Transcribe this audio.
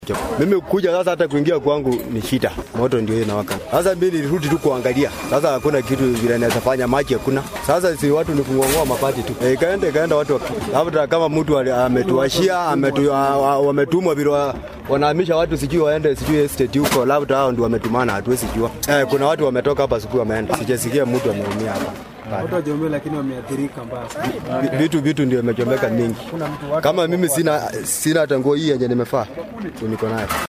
Mimi kuja sasa, hata kuingia kwangu ni shida, moto ndio inawaka. Sasa mimi nilirudi tu kuangalia, sasa hakuna kitu vile naweza fanya, maji hakuna. Sasa si watu ni kungongoa mapati tu, e, ikaenda ikaenda watu waki- labda kama mtu ali- ametuashia ametu, a- a- wametumwa vile wa- wanahamisha watu sijui waende sijui estate huko, labda hao ndio wametumana, hatuwezi jua. Eh, kuna watu wametoka hapa siku wameenda, sijasikia mtu ameumia hapa. Watu wajeumia lakini wameathirika mbaya sana. Vi- vitu vitu ndio imechomeka mingi. Kama mimi sina sina hata nguo hii yenye nimefaa, niko nayo.